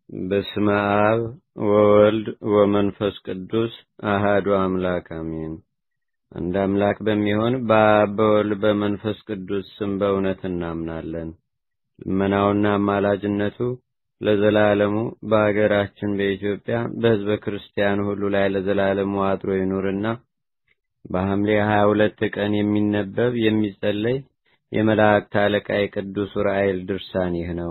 በስመ አብ ወወልድ ወመንፈስ ቅዱስ አሃዱ አምላክ አሜን። አንድ አምላክ በሚሆን በአብ በወልድ በመንፈስ ቅዱስ ስም በእውነት እናምናለን። ልመናውና አማላጅነቱ ለዘላለሙ በአገራችን በኢትዮጵያ በሕዝበ ክርስቲያን ሁሉ ላይ ለዘላለሙ አድሮ ይኑርና በሐምሌ ሀያ ሁለት ቀን የሚነበብ የሚጸለይ የመላእክት አለቃ የቅዱስ ዑራኤል ድርሳን ይህ ነው።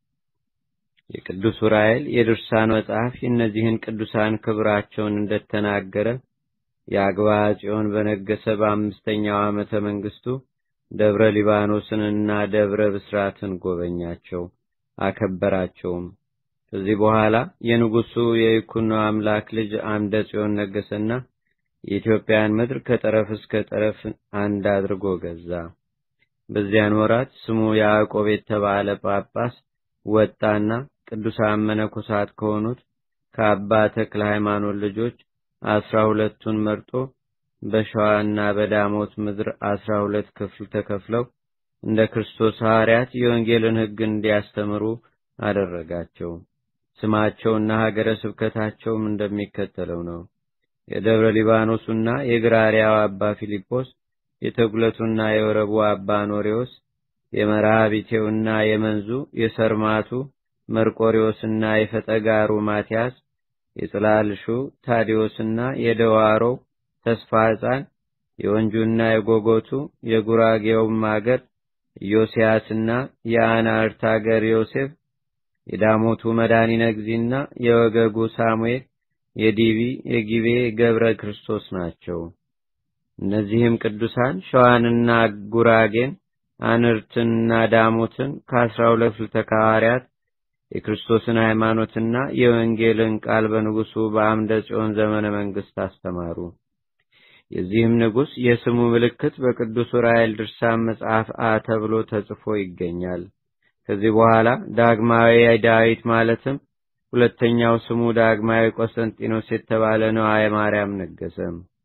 የቅዱስ ዑራኤል የድርሳን መጽሐፍ የእነዚህን ቅዱሳን ክብራቸውን እንደተናገረ የአግባ ጽዮን በነገሰ በአምስተኛው ዓመተ መንግስቱ ደብረ ሊባኖስንና ደብረ ብስራትን ጎበኛቸው፣ አከበራቸውም። ከዚህ በኋላ የንጉሱ የይኩኖ አምላክ ልጅ አምደ ጽዮን ነገሰና የኢትዮጵያን ምድር ከጠረፍ እስከ ጠረፍ አንድ አድርጎ ገዛ። በዚያን ወራት ስሙ ያዕቆብ የተባለ ጳጳስ ወጣና ቅዱሳን መነኮሳት ከሆኑት ከአባ ተክለ ሃይማኖት ልጆች አስራ ሁለቱን መርጦ በሸዋና በዳሞት ምድር አስራ ሁለት ክፍል ተከፍለው እንደ ክርስቶስ ሐዋርያት የወንጌልን ሕግ እንዲያስተምሩ አደረጋቸው። ስማቸውና ሀገረ ስብከታቸውም እንደሚከተለው ነው። የደብረ ሊባኖሱና የግራሪያው አባ ፊልጶስ፣ የተጉለቱና የወረቡ አባ ኖሬዎስ፣ የመርሃቢቴውና የመንዙ የሰርማቱ መርቆሪዎስና የፈጠጋሩ ማቲያስ፣ የጽላልሹ ታዲዮስና የደዋሮው ተስፋ ሕፃን፣ የወንጁና የጎጎቱ የጉራጌውም አገር ኢዮስያስና የአናርት አገር ዮሴፍ፣ የዳሞቱ መድኃኒነ እግዚእና የወገጉ ሳሙኤል፣ የዲቢ የጊቤ ገብረ ክርስቶስ ናቸው። እነዚህም ቅዱሳን ሸዋንና ጉራጌን አንርትንና ዳሞትን ከአስራ ሁለቱ ተካዋርያት የክርስቶስን ሃይማኖትና የወንጌልን ቃል በንጉሱ በአምደ ጽዮን ዘመነ መንግስት አስተማሩ። የዚህም ንጉሥ የስሙ ምልክት በቅዱስ ዑራኤል ድርሳን መጽሐፍ አ ተብሎ ተጽፎ ይገኛል። ከዚህ በኋላ ዳግማዊ ዳዊት ማለትም ሁለተኛው ስሙ ዳግማዊ ቆስጠንጢኖስ የተባለ ነዋየ ማርያም ነገሰ።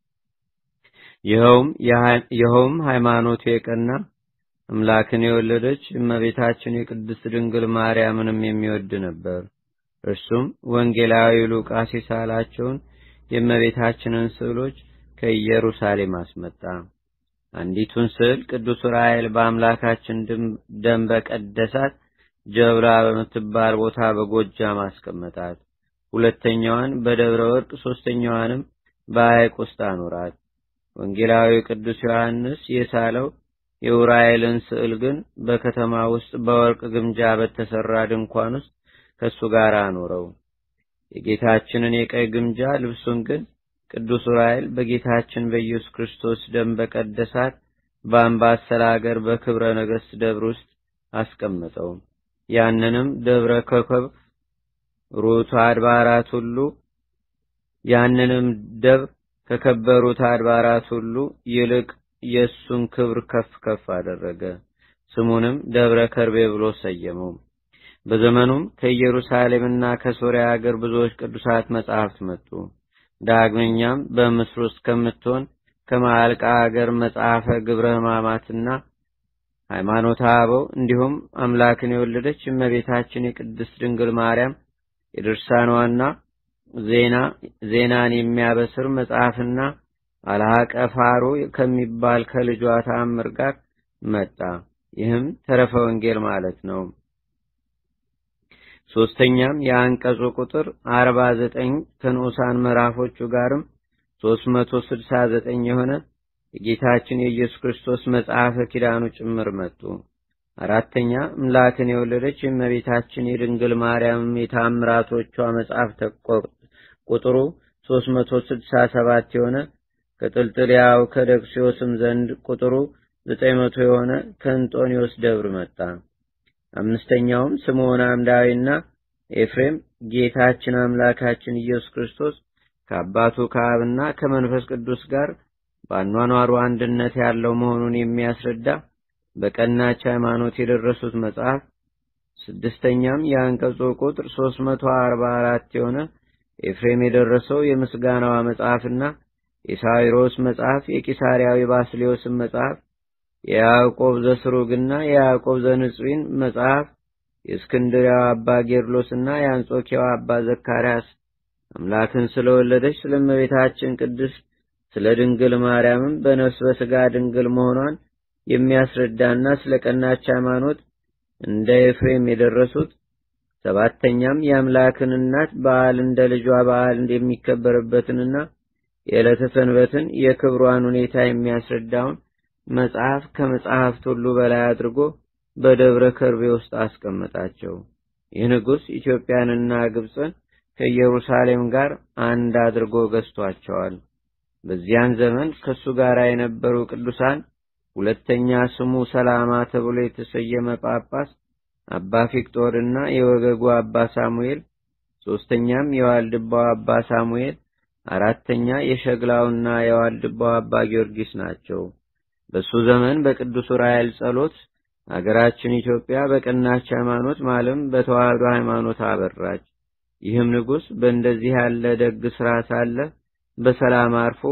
ይኸውም ሃይማኖቱ የቀና አምላክን የወለደች እመቤታችን የቅድስት ድንግል ማርያምንም የሚወድ ነበር። እርሱም ወንጌላዊ ሉቃስ የሳላቸውን የእመቤታችንን ስዕሎች ከኢየሩሳሌም አስመጣ። አንዲቱን ስዕል ቅዱስ ዑራኤል በአምላካችን ደም በቀደሳት ጀብራ በምትባል ቦታ በጎጃም አስቀመጣት። ሁለተኛዋን በደብረ ወርቅ፣ ሦስተኛዋንም በሐይቅ ውስጥ አኖራት። ወንጌላዊ ቅዱስ ዮሐንስ የሳለው የዑራኤልን ስዕል ግን በከተማ ውስጥ በወርቅ ግምጃ በተሰራ ድንኳን ውስጥ ከእሱ ጋር አኖረው። የጌታችንን የቀይ ግምጃ ልብሱን ግን ቅዱስ ዑራኤል በጌታችን በኢየሱስ ክርስቶስ ደም በቀደሳት በአምባሰል አገር በክብረ ነገሥት ደብር ውስጥ አስቀመጠው። ያንንም ደብረ ኮከብ ሩት አድባራት ሁሉ ያንንም ደብር ከከበሩት አድባራት ሁሉ ይልቅ የእሱን ክብር ከፍ ከፍ አደረገ። ስሙንም ደብረ ከርቤ ብሎ ሰየመው። በዘመኑም ከኢየሩሳሌምና ከሶርያ አገር ብዙዎች ቅዱሳት መጻሕፍት መጡ። ዳግመኛም በምስር ውስጥ ከምትሆን ከማዕልቃ አገር መጽሐፈ ግብረ ሕማማትና ሃይማኖተ አበው እንዲሁም አምላክን የወለደች እመቤታችን የቅድስት ድንግል ማርያም የድርሳኗና ዜና ዜናን የሚያበስር መጽሐፍና አልሃቀ ፋሮ ከሚባል ከልጇ ተአምር ጋር መጣ። ይህም ተረፈ ወንጌል ማለት ነው። ሶስተኛም የአንቀጹ ቁጥር አርባ ዘጠኝ ከንዑሳን ምዕራፎቹ ጋርም ሶስት መቶ ስድሳ ዘጠኝ የሆነ የጌታችን የኢየሱስ ክርስቶስ መጽሐፈ ኪዳኑ ጭምር መጡ። አራተኛ እምላክን የወለደች የእመቤታችን የድንግል ማርያም የታምራቶቿ መጽሐፍ ቁጥሩ ሶስት መቶ ስድሳ ሰባት የሆነ ከጥልጥልያው ከደክሲዮስም ዘንድ ቁጥሩ ዘጠኝ መቶ የሆነ ከእንጦኒዮስ ደብር መጣ። አምስተኛውም ስምዖን አምዳዊና ኤፍሬም ጌታችን አምላካችን ኢየሱስ ክርስቶስ ከአባቱ ከአብና ከመንፈስ ቅዱስ ጋር በአኗኗሩ አንድነት ያለው መሆኑን የሚያስረዳ በቀናች ሃይማኖት የደረሱት መጽሐፍ። ስድስተኛም የአንቀጹ ቁጥር ሶስት መቶ አርባ አራት የሆነ ኤፍሬም የደረሰው የምስጋናዋ መጽሐፍና የሳዊሮስ መጽሐፍ የቂሳሪያዊ ባስሌዮስን መጽሐፍ የያዕቆብ ዘስሩግና የያዕቆብ ዘንጽዊን መጽሐፍ የእስክንድሪያው አባ ጌርሎስና የአንጾኪያው አባ ዘካርያስ አምላክን ስለወለደች ስለ እመቤታችን ቅድስት ስለ ድንግል ማርያምም በነፍስ በሥጋ ድንግል መሆኗን የሚያስረዳና ስለ ቀናች ሃይማኖት እንደ ኤፍሬም የደረሱት ሰባተኛም የአምላክን እናት በዓል እንደ ልጇ በዓል የሚከበርበትንና የዕለተ ሰንበትን የክብሯን ሁኔታ የሚያስረዳውን መጽሐፍ ከመጽሐፍት ሁሉ በላይ አድርጎ በደብረ ከርቤ ውስጥ አስቀመጣቸው። ይህ ንጉሥ ኢትዮጵያንና ግብፅን ከኢየሩሳሌም ጋር አንድ አድርጎ ገዝቷቸዋል። በዚያን ዘመን ከእሱ ጋር የነበሩ ቅዱሳን ሁለተኛ ስሙ ሰላማ ተብሎ የተሰየመ ጳጳስ አባ ፊቅጦርና የወገጉ አባ ሳሙኤል፣ ሦስተኛም የዋልድባው አባ ሳሙኤል፣ አራተኛ የሸግላውና የዋልድባው አባ ጊዮርጊስ ናቸው። በሱ ዘመን በቅዱስ ዑራኤል ጸሎት አገራችን ኢትዮጵያ በቀናች ሃይማኖት ማለም በተዋህዶ ሃይማኖት አበራች። ይህም ንጉሥ በእንደዚህ ያለ ደግ ሥራ ሳለ በሰላም አርፎ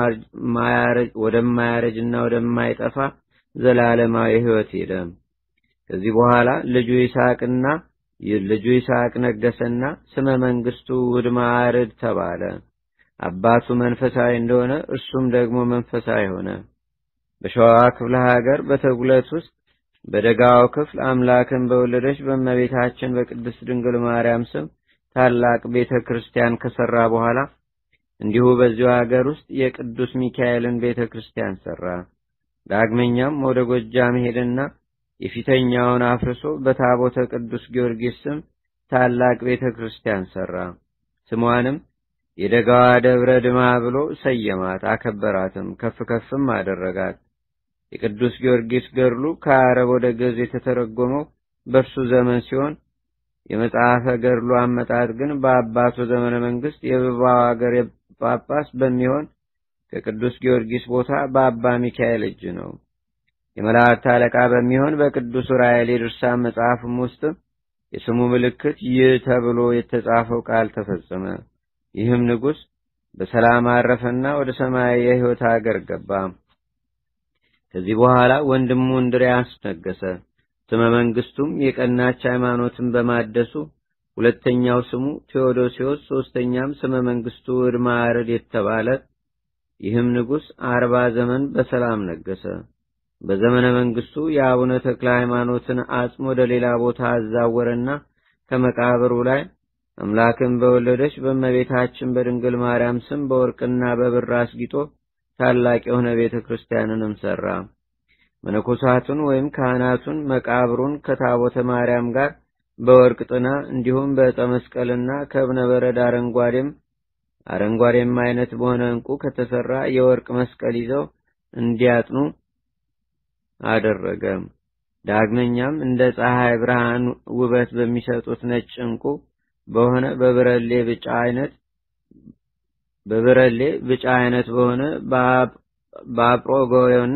ወደማያረጅና ወደማይጠፋ ዘላለማዊ ሕይወት ሄደ። ከዚህ በኋላ ልጁ ይስሐቅና ልጁ ይስሐቅ ነገሰና ስመ መንግስቱ ውድማ አርድ ተባለ። አባቱ መንፈሳዊ እንደሆነ እርሱም ደግሞ መንፈሳዊ ሆነ። በሸዋ ክፍለ ሀገር በተጉለት ውስጥ በደጋው ክፍል አምላክን በወለደች በእመቤታችን በቅድስት ድንግል ማርያም ስም ታላቅ ቤተ ክርስቲያን ከሰራ በኋላ እንዲሁ በዚሁ ሀገር ውስጥ የቅዱስ ሚካኤልን ቤተ ክርስቲያን ሰራ። ዳግመኛም ወደ ጎጃም ሄደና የፊተኛውን አፍርሶ በታቦተ ቅዱስ ጊዮርጊስ ስም ታላቅ ቤተ ክርስቲያን ሰራ። ስሟንም የደጋዋ ደብረ ድማ ብሎ ሰየማት፣ አከበራትም፣ ከፍ ከፍም አደረጋት። የቅዱስ ጊዮርጊስ ገድሉ ከአረብ ወደ ግዕዝ የተተረጎመው በእርሱ ዘመን ሲሆን የመጽሐፈ ገድሉ አመጣጥ ግን በአባቱ ዘመነ መንግስት የብባው አገር ጳጳስ በሚሆን ከቅዱስ ጊዮርጊስ ቦታ በአባ ሚካኤል እጅ ነው። የመላእክት አለቃ በሚሆን በቅዱስ ዑራኤል የድርሳን መጽሐፍም ውስጥ የስሙ ምልክት ይህ ተብሎ የተጻፈው ቃል ተፈጸመ። ይህም ንጉሥ በሰላም አረፈና ወደ ሰማያዊ የሕይወት አገር ገባ። ከዚህ በኋላ ወንድሙ እንድርያስ ነገሰ። ስመ መንግስቱም የቀናች ሃይማኖትን በማደሱ ሁለተኛው ስሙ ቴዎዶሲዎስ፣ ሶስተኛም ስመ መንግስቱ ዕድመ አርድ የተባለ ይህም ንጉሥ አርባ ዘመን በሰላም ነገሰ። በዘመነ መንግስቱ የአቡነ ተክለ ሃይማኖትን አጽም ወደ ሌላ ቦታ አዛወረና ከመቃብሩ ላይ አምላክን በወለደች በእመቤታችን በድንግል ማርያም ስም በወርቅና በብር አስጊጦ ታላቅ የሆነ ቤተ ክርስቲያንንም ሠራ። መነኮሳቱን ወይም ካህናቱን መቃብሩን ከታቦተ ማርያም ጋር በወርቅ ጥና እንዲሁም በዕፀ መስቀልና ከእብነ በረድ አረንጓዴም አረንጓዴም አይነት በሆነ ዕንቁ ከተሰራ የወርቅ መስቀል ይዘው እንዲያጥኑ አደረገ። ዳግመኛም እንደ ፀሐይ ብርሃን ውበት በሚሰጡት ነጭ ዕንቁ በሆነ በብረሌ ብጫ አይነት በብረሌ ብጫ አይነት በሆነ በአጵሮጎዮን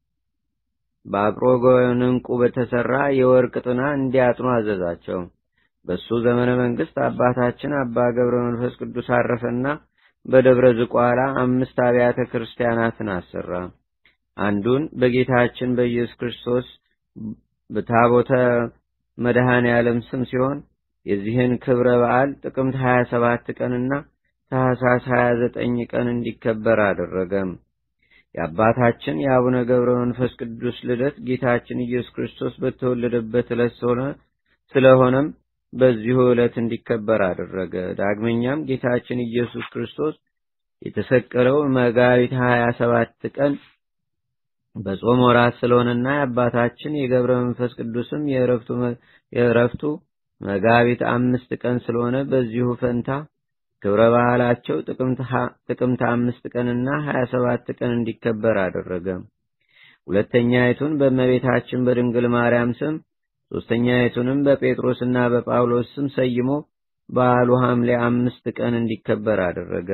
በአጵሮጎዮን ዕንቁ በተሰራ የወርቅ ጥና እንዲያጥኑ አዘዛቸው። በሱ ዘመነ መንግስት አባታችን አባ ገብረ መንፈስ ቅዱስ አረፈና በደብረ ዝቋላ አምስት አብያተ ክርስቲያናትን አሰራ። አንዱን በጌታችን በኢየሱስ ክርስቶስ በታቦተ መድኃኔ ዓለም ስም ሲሆን የዚህን ክብረ በዓል ጥቅምት 27 ቀንና ታኅሳስ 29 ቀን እንዲከበር አደረገም። የአባታችን የአቡነ ገብረ መንፈስ ቅዱስ ልደት ጌታችን ኢየሱስ ክርስቶስ በተወለደበት ዕለት ስለሆነም በዚሁ ዕለት እንዲከበር አደረገ። ዳግመኛም ጌታችን ኢየሱስ ክርስቶስ የተሰቀለው መጋቢት 27 ቀን በጾም ወራት ስለሆነና የአባታችን የገብረ መንፈስ ቅዱስም የእረፍቱ መጋቢት አምስት ቀን ስለሆነ በዚሁ ፈንታ ክብረ ባህላቸው ጥቅምት አምስት ቀንና ሀያ ሰባት ቀን እንዲከበር አደረገ። ሁለተኛይቱን በእመቤታችን በድንግል ማርያም ስም፣ ሦስተኛይቱንም በጴጥሮስና በጳውሎስ ስም ሰይሞ በዓሉ ሐምሌ አምስት ቀን እንዲከበር አደረገ።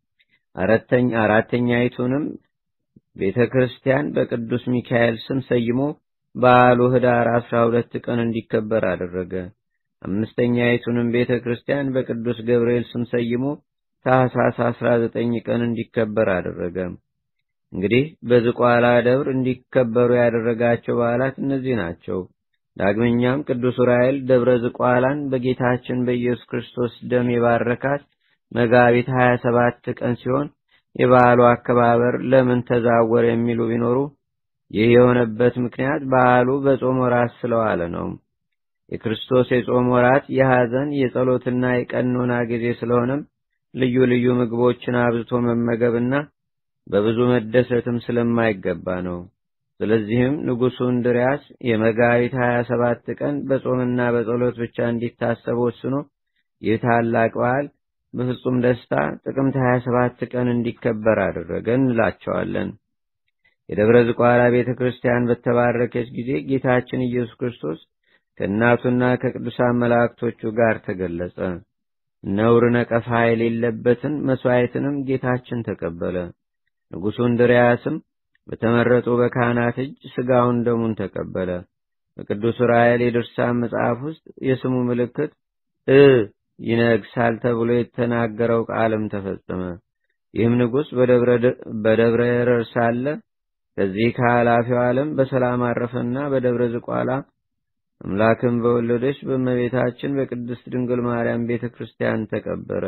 አራተኛይቱንም ቤተ ክርስቲያን በቅዱስ ሚካኤል ስም ሰይሞ በዓሉ ኅዳር አስራ ሁለት ቀን እንዲከበር አደረገ። አምስተኛይቱንም ቤተ ክርስቲያን በቅዱስ ገብርኤል ስም ሰይሞ ታኅሳስ አስራ ዘጠኝ ቀን እንዲከበር አደረገ። እንግዲህ በዝቋላ ደብር እንዲከበሩ ያደረጋቸው በዓላት እነዚህ ናቸው። ዳግመኛም ቅዱስ ዑራኤል ደብረ ዝቋላን በጌታችን በኢየሱስ ክርስቶስ ደም የባረካት መጋቢት 27 ቀን ሲሆን የበዓሉ አከባበር ለምን ተዛወረ የሚሉ ቢኖሩ ይህ የሆነበት ምክንያት በዓሉ በጾም ወራት ስለዋለ ነው። የክርስቶስ የጾም ወራት የሐዘን የጸሎትና የቀኖና ጊዜ ስለሆነም ልዩ ልዩ ምግቦችን አብዝቶ መመገብና በብዙ መደሰትም ስለማይገባ ነው። ስለዚህም ንጉሡ እንድርያስ የመጋቢት 27 ቀን በጾምና በጸሎት ብቻ እንዲታሰብ ወስኖ ይህ ታላቅ በዓል በፍጹም ደስታ ጥቅምት 27 ቀን እንዲከበር አደረገ እንላቸዋለን። የደብረ ዝቋላ ቤተ ክርስቲያን በተባረከች ጊዜ ጌታችን ኢየሱስ ክርስቶስ ከእናቱና ከቅዱሳን መላእክቶቹ ጋር ተገለጸ። ነውር ነቀፋ የሌለበትን መሥዋዕትንም ጌታችን ተቀበለ። ንጉሡ እንድርያስም በተመረጡ በካህናት እጅ ሥጋውን ደሙን ተቀበለ። በቅዱስ ዑራኤል የድርሳን መጽሐፍ ውስጥ የስሙ ምልክት እ ይነግሳል ተብሎ የተናገረው ቃልም ተፈጸመ። ይህም ንጉሥ በደብረ ኤረር ሳለ ከዚህ ከኃላፊው ዓለም በሰላም አረፈና በደብረ ዝቋላ አምላክን በወለደች በእመቤታችን በቅድስት ድንግል ማርያም ቤተ ክርስቲያን ተቀበረ።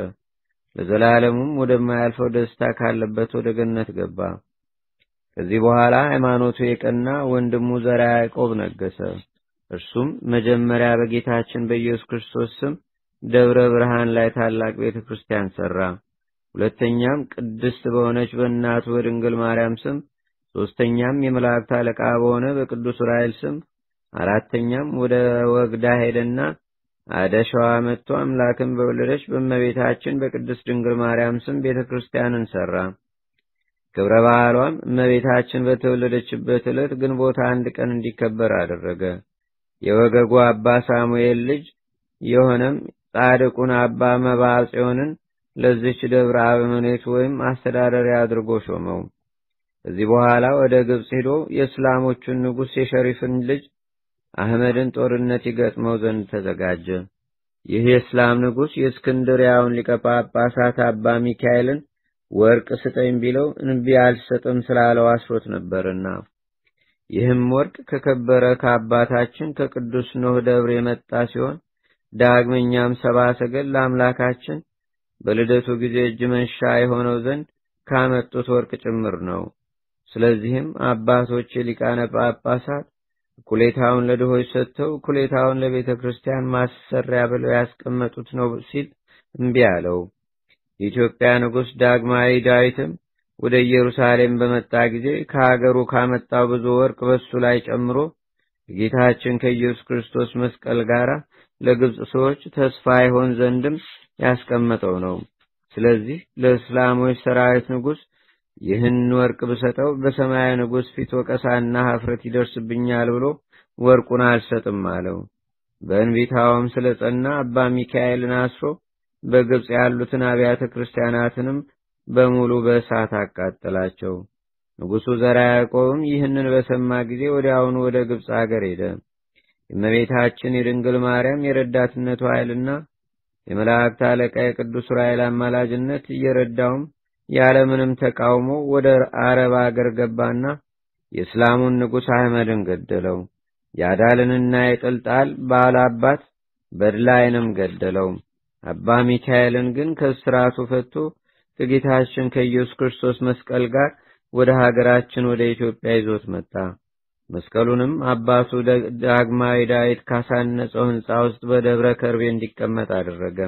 ለዘላለሙም ወደማያልፈው ደስታ ካለበት ወደ ገነት ገባ። ከዚህ በኋላ ሃይማኖቱ የቀና ወንድሙ ዘርዓ ያዕቆብ ነገሰ። እርሱም መጀመሪያ በጌታችን በኢየሱስ ክርስቶስ ስም ደብረ ብርሃን ላይ ታላቅ ቤተ ክርስቲያን ሠራ። ሁለተኛም ቅድስት በሆነች በእናቱ በድንግል ማርያም ስም፣ ሦስተኛም የመላእክት አለቃ በሆነ በቅዱስ ዑራኤል ስም፣ አራተኛም ወደ ወግዳ ሄደና አደሸዋ መጥቶ አምላክን በወለደች በእመቤታችን በቅድስት ድንግል ማርያም ስም ቤተ ክርስቲያንን ሠራ። ክብረ በዓሏም እመቤታችን በተወለደችበት ዕለት ግንቦት አንድ ቀን እንዲከበር አደረገ። የወገጉ አባ ሳሙኤል ልጅ የሆነም ጻድቁን አባ መብዓ ጽዮንን ለዚች ደብረ አበምኔት ወይም አስተዳዳሪ አድርጎ ሾመው። ከዚህ በኋላ ወደ ግብፅ ሄዶ የእስላሞቹን ንጉሥ የሸሪፍን ልጅ አህመድን ጦርነት ይገጥመው ዘንድ ተዘጋጀ። ይህ የእስላም ንጉሥ የእስክንድሪያውን ሊቀ ጳጳሳት አባ ሚካኤልን ወርቅ ስጠኝ ቢለው እንቢ አልሰጥም ስላለው አስሮት ነበርና ይህም ወርቅ ከከበረ ከአባታችን ከቅዱስ ኖህ ደብር የመጣ ሲሆን ዳግመኛም ሰባ ሰገል ለአምላካችን በልደቱ ጊዜ እጅ መንሻ የሆነው ዘንድ ካመጡት ወርቅ ጭምር ነው። ስለዚህም አባቶች የሊቃነ ጳጳሳት እኩሌታውን ለድሆች ሰጥተው እኩሌታውን ለቤተ ክርስቲያን ማሰሪያ ብለው ያስቀመጡት ነው ሲል እምቢ አለው። የኢትዮጵያ ንጉሥ ዳግማዊ ዳዊትም ወደ ኢየሩሳሌም በመጣ ጊዜ ከሀገሩ ካመጣው ብዙ ወርቅ በሱ ላይ ጨምሮ ከጌታችን ከኢየሱስ ክርስቶስ መስቀል ጋር ለግብፅ ሰዎች ተስፋ ይሆን ዘንድም ያስቀመጠው ነው። ስለዚህ ለእስላሞች ሰራዊት ንጉሥ ይህን ወርቅ ብሰጠው በሰማያዊ ንጉሥ ፊት ወቀሳና ሀፍረት ይደርስብኛል ብሎ ወርቁን አልሰጥም አለው። በእንቢታውም ስለ ጸና አባ ሚካኤልን አስሮ በግብፅ ያሉትን አብያተ ክርስቲያናትንም በሙሉ በእሳት አቃጠላቸው። ንጉሡ ዘርዓ ያዕቆብም ይህንን በሰማ ጊዜ ወዲያውኑ ወደ ግብፅ አገር ሄደ። የእመቤታችን የድንግል ማርያም የረዳትነቱ ኃይልና የመላእክት አለቃ የቅዱስ ዑራኤል አማላጅነት እየረዳውም ያለምንም ተቃውሞ ወደ አረብ አገር ገባና የእስላሙን ንጉሥ አህመድን ገደለው። የአዳልንና የጥልጣል ባላባት በድላይንም ገደለው። አባ ሚካኤልን ግን ከስራቱ ፈቶ ከጌታችን ከኢየሱስ ክርስቶስ መስቀል ጋር ወደ ሀገራችን ወደ ኢትዮጵያ ይዞት መጣ። መስቀሉንም አባቱ ዳግማዊ ዳዊት ካሳነጸው ሕንፃ ውስጥ በደብረ ከርቤ እንዲቀመጥ አደረገ።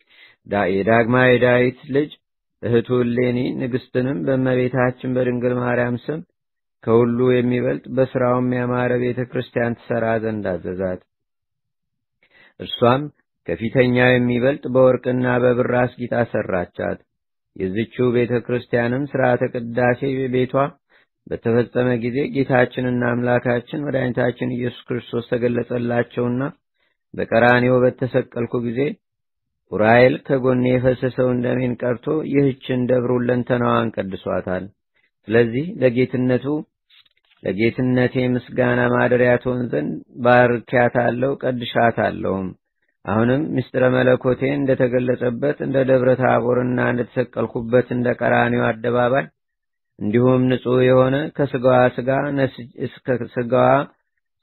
የዳግማዊ ዳዊት ልጅ እህቱ እሌኒ ንግሥትንም በእመቤታችን በድንግል ማርያም ስም ከሁሉ የሚበልጥ በሥራውም ያማረ ቤተ ክርስቲያን ትሠራ ዘንድ አዘዛት። እርሷም ከፊተኛው የሚበልጥ በወርቅና በብር አስጊጣ ሠራቻት። የዝችው ቤተ ክርስቲያንም ሥርዓተ ቅዳሴ ቤቷ በተፈጸመ ጊዜ ጌታችንና አምላካችን መድኃኒታችን ኢየሱስ ክርስቶስ ተገለጸላቸውና በቀራኔው በተሰቀልኩ ጊዜ ዑራኤል ከጎኔ የፈሰሰውን ደሜን ቀርቶ ይህችን ደብር ሁለንተናዋን ቀድሷታል። ስለዚህ ለጌትነቱ ለጌትነቴ ምስጋና ማደሪያ ትሆን ዘንድ ባርኪያታለሁ፣ ቀድሻታለሁም። አሁንም ምስጢረ መለኮቴ እንደተገለጸበት እንደ ደብረ ታቦርና እንደተሰቀልኩበት እንደ ቀራኒው አደባባይ እንዲሁም ንጹሕ የሆነ ከስጋዋ ስጋ ስጋዋ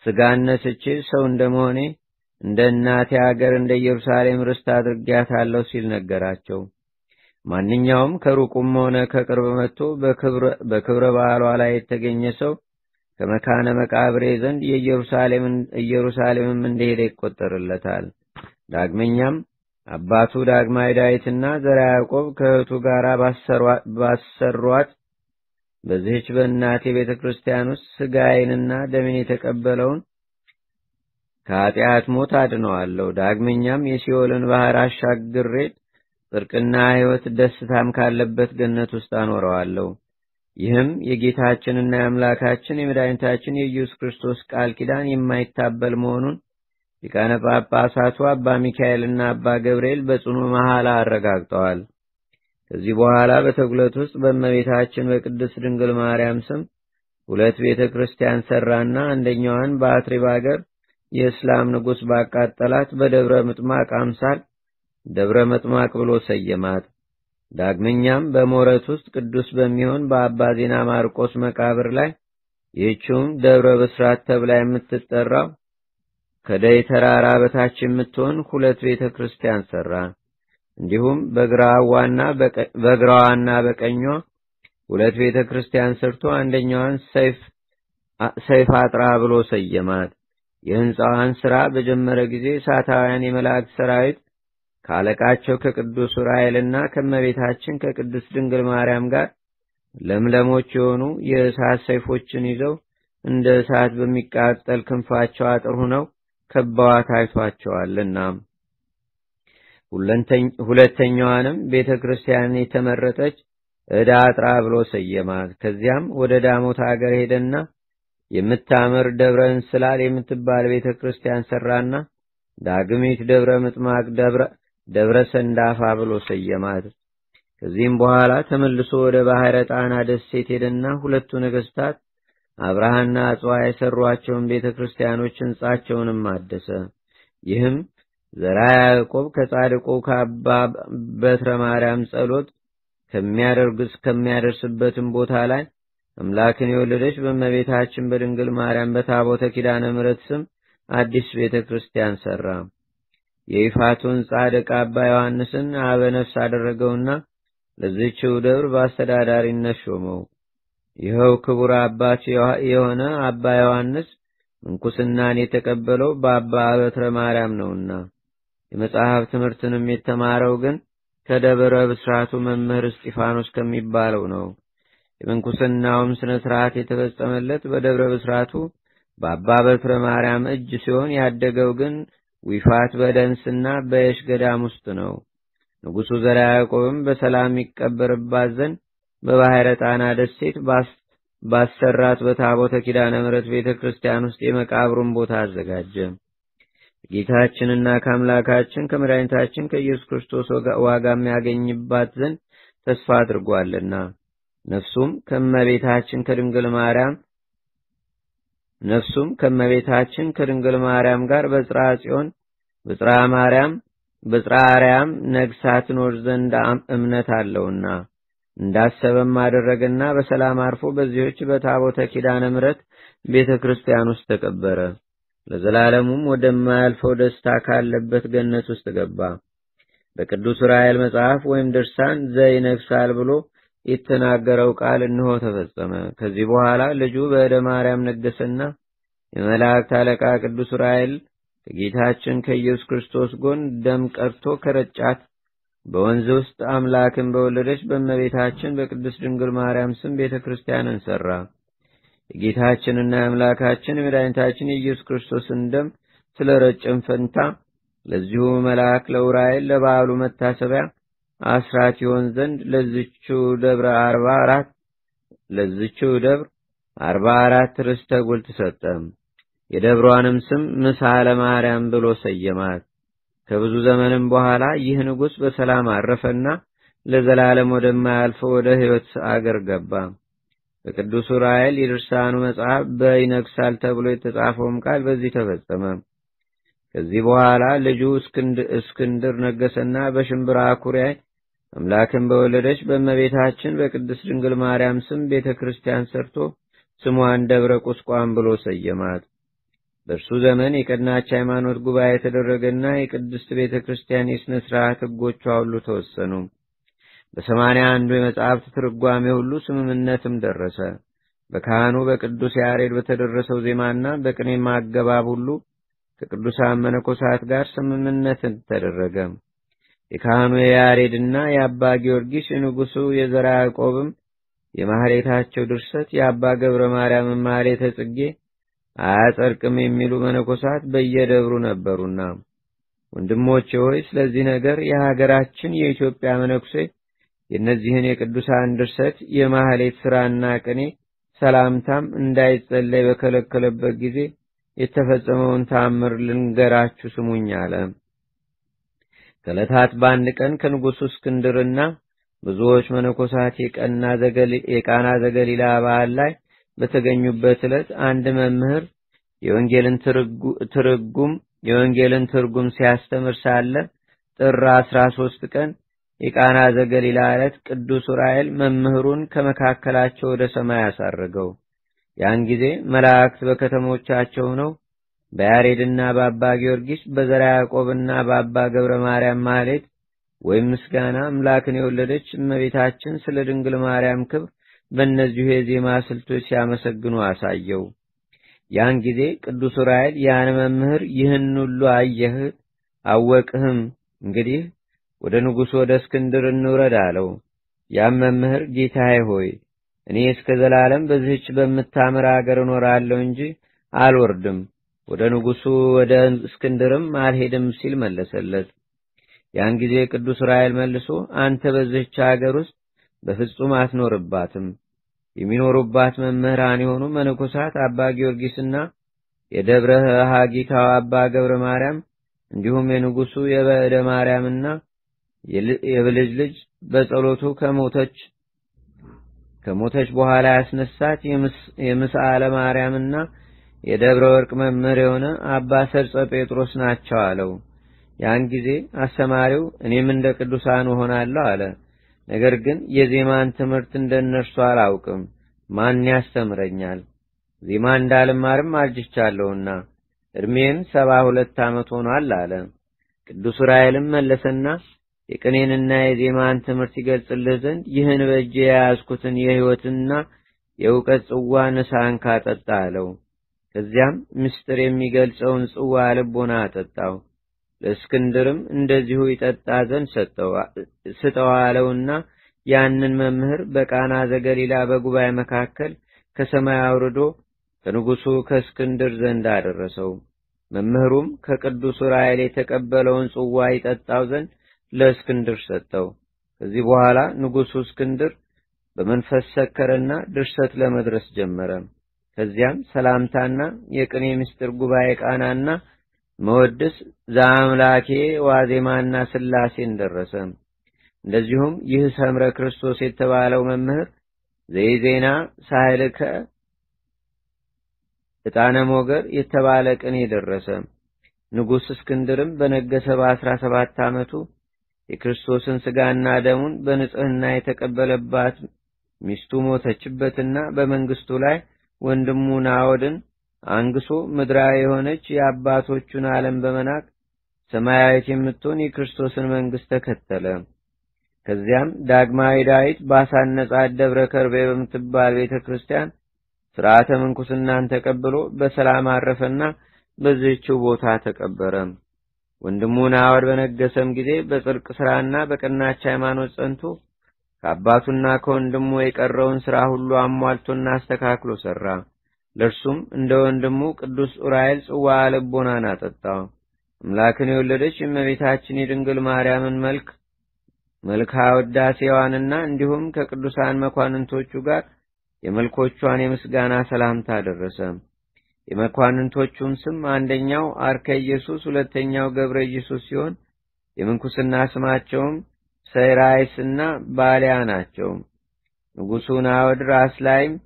ስጋን ነስቼ ሰው እንደመሆኔ እንደ እናቴ አገር እንደ ኢየሩሳሌም ርስት አድርጊያታለሁ ሲል ነገራቸው። ማንኛውም ከሩቁም ሆነ ከቅርብ መጥቶ በክብረ በዓሏ ላይ የተገኘ ሰው ከመካነ መቃብሬ ዘንድ ኢየሩሳሌምም እንደሄደ ይቆጠርለታል። ዳግመኛም አባቱ ዳግማዊ ዳዊትና ዘራ ያዕቆብ ከእህቱ ጋር ባሰሯት በዚህች በእናቴ ቤተ ክርስቲያን ውስጥ ስጋዬንና ደሜን የተቀበለውን ከኃጢአት ሞት አድነዋለሁ። ዳግመኛም የሲኦልን ባህር አሻግሬ ጽድቅና ሕይወት ደስታም ካለበት ገነት ውስጥ አኖረዋለሁ። ይህም የጌታችንና የአምላካችን የመድኃኒታችን የኢየሱስ ክርስቶስ ቃል ኪዳን የማይታበል መሆኑን ሊቃነ ጳጳሳቱ አባ ሚካኤልና አባ ገብርኤል በጽኑ መሐላ አረጋግጠዋል። ከዚህ በኋላ በተጉለት ውስጥ በእመቤታችን በቅድስት ድንግል ማርያም ስም ሁለት ቤተ ክርስቲያን ሠራና አንደኛዋን በአትሪብ አገር የእስላም ንጉሥ ባቃጠላት በደብረ ምጥማቅ አምሳል ደብረ መጥማቅ ብሎ ሰየማት። ዳግመኛም በሞረት ውስጥ ቅዱስ በሚሆን በአባ ዜና ማርቆስ መቃብር ላይ ይህችውም ደብረ ብስራት ተብላ የምትጠራው ከደይ ተራራ በታች የምትሆን ሁለት ቤተ ክርስቲያን ሠራ። እንዲሁም በግራዋና በቀኟ ሁለት ቤተ ክርስቲያን ሰርቶ አንደኛዋን ሰይፍ አጥራ ብሎ ሰየማት። የሕንፃዋን ሥራ በጀመረ ጊዜ እሳታውያን የመላእክት ሰራዊት ከአለቃቸው ከቅዱስ ዑራኤልና ከመቤታችን ከቅድስት ድንግል ማርያም ጋር ለምለሞች የሆኑ የእሳት ሰይፎችን ይዘው እንደ እሳት በሚቃጠል ክንፋቸው አጥር ሁነው ከበዋት አይቷቸዋልና። ሁለተኛዋንም ቤተ ክርስቲያን የተመረጠች ዕዳ አጥራ ብሎ ሰየማት። ከዚያም ወደ ዳሞት አገር ሄደና የምታምር ደብረ እንስላል የምትባል ቤተ ክርስቲያን ሰራና ዳግሚት ደብረ ምጥማቅ ደብረ ሰንዳፋ ብሎ ሰየማት። ከዚህም በኋላ ተመልሶ ወደ ባሕረ ጣና ደሴት ሄደና ሁለቱ ነገሥታት አብርሃና አጽዋ የሰሯቸውን ቤተ ክርስቲያኖች ሕንጻቸውንም አደሰ። ይህም ዘራ ያዕቆብ ከጻድቁ ከአባ በትረ ማርያም ጸሎት ከሚያደርግ እስከሚያደርስበትም ቦታ ላይ አምላክን የወለደች በእመቤታችን በድንግል ማርያም በታቦተ ኪዳነ ምሕረት ስም አዲስ ቤተ ክርስቲያን ሠራ። የይፋቱን ጻድቅ አባ ዮሐንስን አበ ነፍስ አደረገውና ለዚህችው ደብር በአስተዳዳሪነት ሾመው። ይኸው ክቡር አባት የሆነ አባ ዮሐንስ ምንኩስናን የተቀበለው በአባ በትረ ማርያም ነውና የመጽሐፍ ትምህርትንም የተማረው ግን ከደብረ ብስራቱ መምህር እስጢፋኖስ ከሚባለው ነው። የምንኩስናውም ስነ ስርዓት የተፈጸመለት በደብረ ብስራቱ በአባ በትረ ማርያም እጅ ሲሆን ያደገው ግን ዊፋት በደንስና በየሽ ገዳም ውስጥ ነው። ንጉሡ ዘርዓ ያዕቆብም በሰላም ይቀበርባት ዘንድ በባሕረ ጣና ደሴት ባሰራት በታቦተ ኪዳነ ምሕረት ቤተ ክርስቲያን ውስጥ የመቃብሩን ቦታ አዘጋጀ። ጌታችንና ከአምላካችን ከመድኃኒታችን ከኢየሱስ ክርስቶስ ዋጋ የሚያገኝባት ዘንድ ተስፋ አድርጓልና ነፍሱም ከመቤታችን ከድንግል ማርያም ነፍሱም ከመቤታችን ከድንግል ማርያም ጋር በጽርሐ ጽዮን በጽርሐ ማርያም በጽርሐ አርያም ነግሳ ትኖር ዘንድ እምነት አለውና እንዳሰበም አደረገና በሰላም አርፎ በዚህች በታቦተ ኪዳነ ምሕረት ቤተ ክርስቲያን ውስጥ ተቀበረ። ለዘላለሙም ወደማያልፈው ደስታ ካለበት ገነት ውስጥ ገባ። በቅዱስ ራኤል መጽሐፍ ወይም ድርሳን ዘይነግሳል ብሎ የተናገረው ቃል እንሆ ተፈጸመ። ከዚህ በኋላ ልጁ በእደ ማርያም ነገሰና የመላእክት አለቃ ቅዱስ ራኤል ከጌታችን ከኢየሱስ ክርስቶስ ጎን ደም ቀርቶ ከረጫት በወንዝ ውስጥ አምላክን በወለደች በእመቤታችን በቅድስት ድንግል ማርያም ስም ቤተ ክርስቲያንን ሠራ። የጌታችንና የአምላካችን የመድኃኒታችን የኢየሱስ ክርስቶስን ደም ስለ ረጭን ፈንታ ለዚሁ መልአክ ለውራኤል ለበዓሉ መታሰቢያ አስራት ይሆን ዘንድ ለዝችው ደብረ አርባ አራት ለዝችው ደብር አርባ አራት ርስተ ጉልት ሰጠ። የደብሯንም ስም ምሳለ ማርያም ብሎ ሰየማት። ከብዙ ዘመንም በኋላ ይህ ንጉሥ በሰላም አረፈና ለዘላለም ወደማያልፈው ወደ ሕይወት አገር ገባ። በቅዱስ ዑራኤል የድርሳኑ መጽሐፍ በይነግሳል ተብሎ የተጻፈውም ቃል በዚህ ተፈጸመ። ከዚህ በኋላ ልጁ እስክንድር ነገሰና በሽምብራ ኩሪያ አምላክን በወለደች በእመቤታችን በቅድስት ድንግል ማርያም ስም ቤተ ክርስቲያን ሰርቶ ስሟን ደብረ ቁስቋም ብሎ ሰየማት። በእርሱ ዘመን የቀናች ሃይማኖት ጉባኤ የተደረገና የቅድስት ቤተ ክርስቲያን የሥነ ሥርዓት ሕጎቿ ሁሉ ተወሰኑ። በሰማንያ አንዱ የመጽሐፍት ትርጓሜ ሁሉ ስምምነትም ደረሰ። በካህኑ በቅዱስ ያሬድ በተደረሰው ዜማና በቅኔ ማገባብ ሁሉ ከቅዱሳን መነኮሳት ጋር ስምምነትን ተደረገ። የካህኑ የያሬድና የአባ ጊዮርጊስ የንጉሡ የዘራ ያዕቆብም የማህሌታቸው ድርሰት የአባ ገብረ ማርያም ማህሌተ ጽጌ አያጸድቅም የሚሉ መነኮሳት በየደብሩ ነበሩና፣ ወንድሞቼ ሆይ ስለዚህ ነገር የሀገራችን የኢትዮጵያ መነኩሴ የእነዚህን የቅዱሳን ድርሰት የማህሌት ሥራና ቅኔ ሰላምታም እንዳይጸለይ በከለከለበት ጊዜ የተፈጸመውን ታምር ልንገራችሁ ስሙኝ አለ። ከዕለታት በአንድ ቀን ከንጉሡ እስክንድርና ብዙዎች መነኮሳት የቃና ዘገሊላ በዓል ላይ በተገኙበት ዕለት አንድ መምህር የወንጌልን ትርጉም የወንጌልን ትርጉም ሲያስተምር ሳለ ጥር አስራ ሶስት ቀን የቃና ዘገሊላ ዕለት ቅዱስ ዑራኤል መምህሩን ከመካከላቸው ወደ ሰማይ አሳረገው። ያን ጊዜ መላእክት በከተሞቻቸው ሆነው በያሬድና በአባ ጊዮርጊስ በዘራ ያዕቆብና በአባ ገብረ ማርያም ማህሌት ወይም ምስጋና አምላክን የወለደች እመቤታችን ስለ ድንግል ማርያም ክብር በእነዚሁ የዜማ ስልቶች ሲያመሰግኑ አሳየው። ያን ጊዜ ቅዱስ ዑራኤል ያን መምህር ይህን ሁሉ አየህ አወቅህም፣ እንግዲህ ወደ ንጉሡ ወደ እስክንድር እንውረድ አለው። ያም መምህር ጌታዬ ሆይ እኔ እስከ ዘላለም በዚህች በምታምር አገር እኖራለሁ እንጂ አልወርድም፣ ወደ ንጉሡ ወደ እስክንድርም አልሄድም ሲል መለሰለት። ያን ጊዜ ቅዱስ ዑራኤል መልሶ አንተ በዚህች አገር ውስጥ በፍጹም አትኖርባትም። የሚኖሩባት መምህራን የሆኑ መነኮሳት አባ ጊዮርጊስና የደብረ ሀጊታው አባ ገብረ ማርያም እንዲሁም የንጉሡ የበዕደ ማርያምና የብልጅ ልጅ በጸሎቱ ከሞተች ከሞተች በኋላ ያስነሳት የምስአለ ማርያምና የደብረ ወርቅ መምህር የሆነ አባ ሰርጸ ጴጥሮስ ናቸው አለው። ያን ጊዜ አስተማሪው እኔም እንደ ቅዱሳን እሆናለሁ አለ። ነገር ግን የዜማን ትምህርት እንደ እነርሱ አላውቅም፣ ማን ያስተምረኛል? ዜማ እንዳልማርም አርጅቻለሁና ዕድሜም ሰባ ሁለት ዓመት ሆኗል አለ። ቅዱስ ዑራኤልም መለሰና የቅኔንና የዜማን ትምህርት ይገልጽልህ ዘንድ ይህን በእጅ የያዝኩትን የሕይወትና የእውቀት ጽዋ ንሳን ካጠጣ አለው። ከዚያም ምስጢር የሚገልጸውን ጽዋ ልቦና አጠጣው። ለእስክንድርም እንደዚሁ ይጠጣ ዘንድ ስጠው አለውና ያንን መምህር በቃና ዘገሊላ በጉባኤ መካከል ከሰማይ አውርዶ ከንጉሡ ከእስክንድር ዘንድ አደረሰው። መምህሩም ከቅዱስ ዑራኤል የተቀበለውን ጽዋ ይጠጣው ዘንድ ለእስክንድር ሰጠው። ከዚህ በኋላ ንጉሡ እስክንድር በመንፈስ ሰከረና ድርሰት ለመድረስ ጀመረ። ከዚያም ሰላምታና የቅኔ ምስጢር ጉባኤ ቃናና መወድስ ዘአምላኬ ዋዜማና ስላሴን ደረሰ። እንደዚሁም ይህ ሰምረ ክርስቶስ የተባለው መምህር ዘይዜና ሳይልከ ዕጣነ ሞገር የተባለ ቅኔ ደረሰ። ንጉሥ እስክንድርም በነገሰ በአስራ ሰባት ዓመቱ የክርስቶስን ሥጋና ደሙን በንጽሕና የተቀበለባት ሚስቱ ሞተችበትና በመንግስቱ ላይ ወንድሙ ናዖድን አንግሶ ምድራዊ የሆነች የአባቶቹን ዓለም በመናቅ ሰማያዊት የምትሆን የክርስቶስን መንግሥት ተከተለ። ከዚያም ዳግማዊ ዳዊት ባሳነጻት ደብረ ከርቤ በምትባል ቤተ ክርስቲያን ሥርዓተ ምንኩስናን ተቀብሎ በሰላም አረፈና በዚህችው ቦታ ተቀበረ። ወንድሙ ናዖድ በነገሰም ጊዜ በጽድቅ ሥራና በቀናች ሃይማኖት ጸንቶ ከአባቱና ከወንድሙ የቀረውን ሥራ ሁሉ አሟልቶና አስተካክሎ ሠራ። ለእርሱም እንደ ወንድሙ ቅዱስ ዑራኤል ጽዋ ልቦናን አጠጣው። አምላክን የወለደች የእመቤታችን የድንግል ማርያምን መልክ መልክዓ ውዳሴዋንና እንዲሁም ከቅዱሳን መኳንንቶቹ ጋር የመልኮቿን የምስጋና ሰላምታ ደረሰ። የመኳንንቶቹም ስም አንደኛው አርከ ኢየሱስ፣ ሁለተኛው ገብረ ኢየሱስ ሲሆን የምንኩስና ስማቸውም ሰይራይስ እና ባሊያ ናቸው። ንጉሡ ናዖድ ራስ ላይም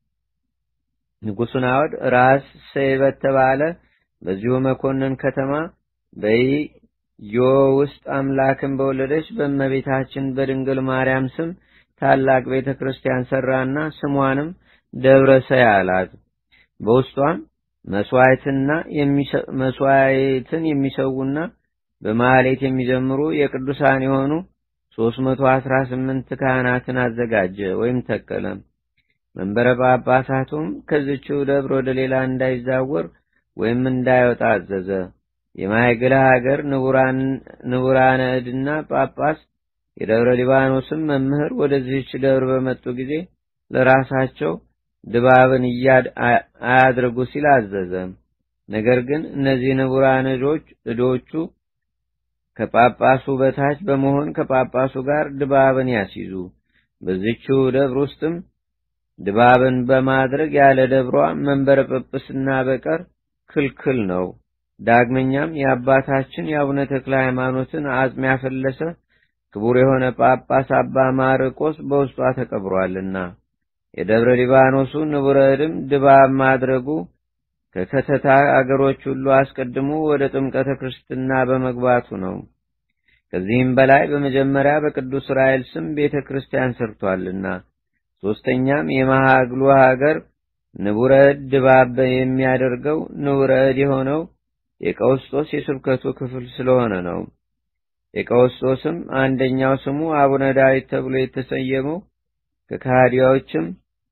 ንጉሡ ናዖድ ራስ ሰይ በተባለ በዚሁ መኮንን ከተማ በዮ ውስጥ አምላክን በወለደች በእመቤታችን በድንግል ማርያም ስም ታላቅ ቤተ ክርስቲያን ሠራና ስሟንም ደብረ ሰይ አላት። በውስጧም መስዋዕትን የሚሰዉና በማሌት የሚዘምሩ የቅዱሳን የሆኑ ሦስት መቶ አስራ ስምንት ካህናትን አዘጋጀ ወይም ተከለ። መንበረ ጳጳሳቱም ከዝችው ደብር ወደ ሌላ እንዳይዛወር ወይም እንዳይወጣ አዘዘ። የማይግላ ሀገር ንቡራነ እድና ጳጳስ የደብረ ሊባኖስም መምህር ወደዚህች ደብር በመጡ ጊዜ ለራሳቸው ድባብን አያድርጉ ሲል አዘዘ። ነገር ግን እነዚህ ንቡራን እዶቹ ከጳጳሱ በታች በመሆን ከጳጳሱ ጋር ድባብን ያስይዙ። በዚችው ደብር ውስጥም ድባብን በማድረግ ያለ ደብሯ መንበረ ጵጵስና በቀር ክልክል ነው። ዳግመኛም የአባታችን የአቡነ ተክለ ሃይማኖትን አጽም ያፈለሰ ክቡር የሆነ ጳጳስ አባ ማርቆስ በውስጧ ተቀብሯልና የደብረ ሊባኖሱ ንቡረ እድም ድባብ ማድረጉ ከከተታ አገሮች ሁሉ አስቀድሞ ወደ ጥምቀተ ክርስትና በመግባቱ ነው። ከዚህም በላይ በመጀመሪያ በቅዱስ ራኤል ስም ቤተ ክርስቲያን ሰርቷልና፣ ሦስተኛም የመሃግሉ ሀገር ንቡረ እድ ድባብ የሚያደርገው ንቡረ እድ የሆነው የቀውስጦስ የስብከቱ ክፍል ስለሆነ ነው። የቀውስጦስም አንደኛው ስሙ አቡነ ዳዊት ተብሎ የተሰየመው ከካዲዎችም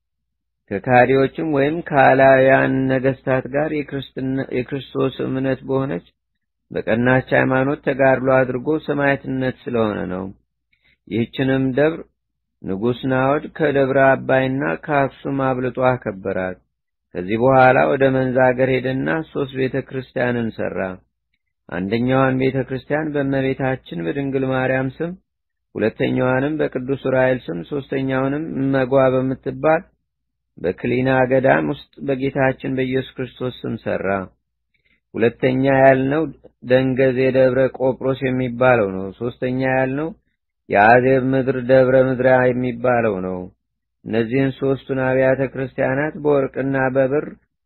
ከካዲዎችም ወይም ከአላውያን ነገስታት ጋር የክርስቶስ እምነት በሆነች በቀናች ሃይማኖት ተጋድሎ አድርጎ ሰማዕትነት ስለሆነ ነው። ይህችንም ደብር ንጉሥ ናዖድ ከደብረ አባይና ከአክሱም አብልጦ አከበራት። ከዚህ በኋላ ወደ መንዛ አገር ሄደና ሦስት ቤተ ክርስቲያንን ሠራ። አንደኛዋን ቤተ ክርስቲያን በእመቤታችን በድንግል ማርያም ስም፣ ሁለተኛዋንም በቅዱስ ዑራኤል ስም፣ ሦስተኛውንም እመጓ በምትባል በክሊና ገዳም ውስጥ በጌታችን በኢየሱስ ክርስቶስ ስም ሠራ። ሁለተኛ ያልነው ደንገዝ የደብረ ቆጵሮስ የሚባለው ነው። ሦስተኛ ያልነው የአዜብ ምድር ደብረ ምድራ የሚባለው ነው። እነዚህን ሦስቱን አብያተ ክርስቲያናት በወርቅና በብር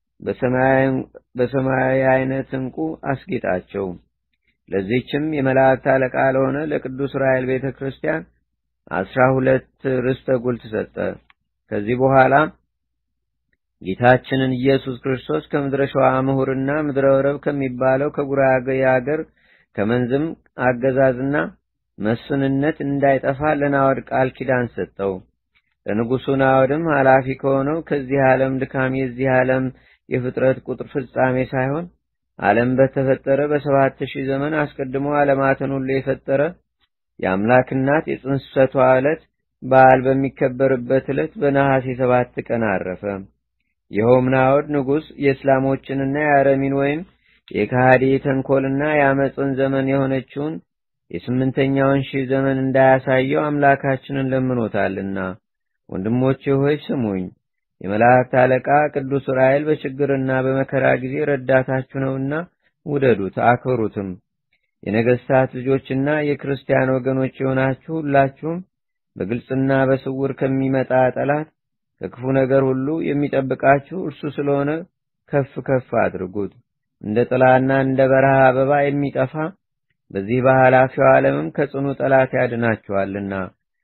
በሰማያዊ አይነት ዕንቁ አስጌጣቸው። ለዚህችም የመላእክት አለቃ ለሆነ ለቅዱስ ራኤል ቤተ ክርስቲያን አስራ ሁለት ርስተ ጉልት ሰጠ። ከዚህ በኋላ ጌታችንን ኢየሱስ ክርስቶስ ከምድረ ሸዋ ምሁርና ምድረ ወረብ ከሚባለው ከጉራጌ አገር ከመንዝም አገዛዝና መስፍንነት እንዳይጠፋ ለናወድ ቃል ኪዳን ሰጠው። ለንጉሡ ናወድም ኃላፊ ከሆነው ከዚህ ዓለም ድካም የዚህ ዓለም የፍጥረት ቁጥር ፍጻሜ ሳይሆን ዓለም በተፈጠረ በሰባት ሺህ ዘመን አስቀድሞ ዓለማትን ሁሉ የፈጠረ የአምላክ እናት የጽንሰቷ ዕለት በዓል በሚከበርበት ዕለት በነሐሴ ሰባት ቀን አረፈ። ይኸውም ናዖድ ንጉሥ የእስላሞችንና የአረሚን ወይም የካሃዲ የተንኮልና የአመፅን ዘመን የሆነችውን የስምንተኛውን ሺህ ዘመን እንዳያሳየው አምላካችንን ለምኖታልና። ወንድሞቼ ሆይ ስሙኝ። የመላእክት አለቃ ቅዱስ ዑራኤል በችግርና በመከራ ጊዜ ረዳታችሁ ነውና ውደዱት፣ አክብሩትም። የነገሥታት ልጆችና የክርስቲያን ወገኖች የሆናችሁ ሁላችሁም በግልጽና በስውር ከሚመጣ ጠላት ከክፉ ነገር ሁሉ የሚጠብቃችሁ እርሱ ስለሆነ ከፍ ከፍ አድርጉት። እንደ ጥላና እንደ በረሃ አበባ የሚጠፋ በዚህ በኃላፊው ዓለምም ከጽኑ ጠላት ያድናችኋልና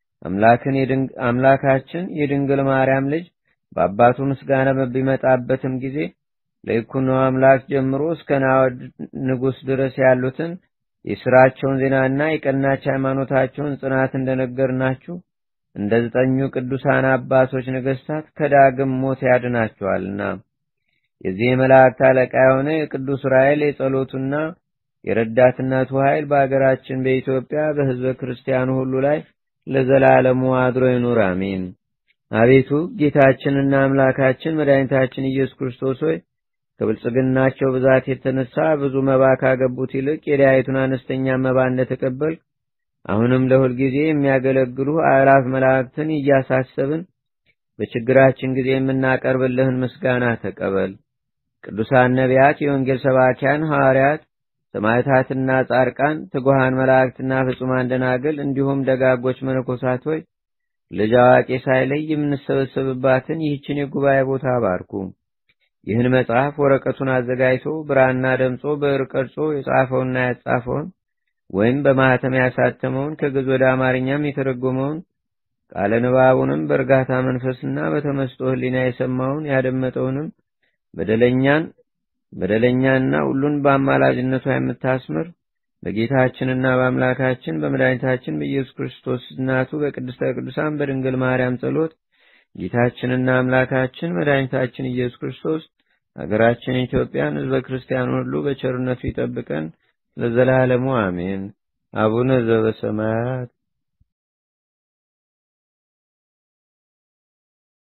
አምላካችን የድንግል ማርያም ልጅ በአባቱ ምስጋና በሚመጣበትም ጊዜ ለይኩኖ አምላክ ጀምሮ እስከ ናዖድ ንጉሥ ድረስ ያሉትን የሥራቸውን ዜናና የቀናች ሃይማኖታቸውን ጽናት እንደነገርናችሁ እንደ ዘጠኙ ቅዱሳን አባቶች ነገሥታት ከዳግም ሞት ያድናቸዋልና የዚህ የመላእክት አለቃ የሆነ የቅዱስ ራኤል የጸሎቱና የረዳትነቱ ኃይል በአገራችን በኢትዮጵያ በሕዝበ ክርስቲያኑ ሁሉ ላይ ለዘላለሙ አድሮ ይኑር፣ አሜን። አቤቱ ጌታችንና አምላካችን መድኃኒታችን ኢየሱስ ክርስቶስ ሆይ ከብልጽግናቸው ብዛት የተነሳ ብዙ መባ ካገቡት ይልቅ የዳያይቱን አነስተኛ መባ እንደተቀበልክ አሁንም ለሁል ጊዜ የሚያገለግሉ አእላፍ መላእክትን እያሳሰብን በችግራችን ጊዜ የምናቀርብልህን ምስጋና ተቀበል። ቅዱሳን ነቢያት፣ የወንጌል ሰባኪያን ሐዋርያት፣ ሰማዕታትና ጻድቃን፣ ትጉሃን መላእክትና ፍጹማን ደናግል እንዲሁም ደጋጎች መነኮሳት ሆይ ልጅ አዋቂ ሳይለይ የምንሰበሰብባትን ይህችን የጉባኤ ቦታ አባርኩ። ይህን መጽሐፍ ወረቀቱን አዘጋጅቶ ብራና ደምጾ ብዕር ቀርጾ የጻፈውና ያጻፈውን ወይም በማኅተም ያሳተመውን ከግዕዝ ወደ አማርኛም የተረጎመውን ቃለ ንባቡንም በእርጋታ መንፈስና በተመስጦ ሕሊና የሰማውን ያደመጠውንም በደለኛን በደለኛና ሁሉን በአማላጅነቷ የምታስምር በጌታችንና በአምላካችን በመድኃኒታችን በኢየሱስ ክርስቶስ እናቱ በቅድስተ ቅዱሳን በድንግል ማርያም ጸሎት ጌታችንና አምላካችን መድኃኒታችን ኢየሱስ ክርስቶስ ሀገራችን ኢትዮጵያን ሕዝበ ክርስቲያን ሁሉ በቸርነቱ ይጠብቀን ለዘላለሙ አሜን። አቡነ ዘበሰማያት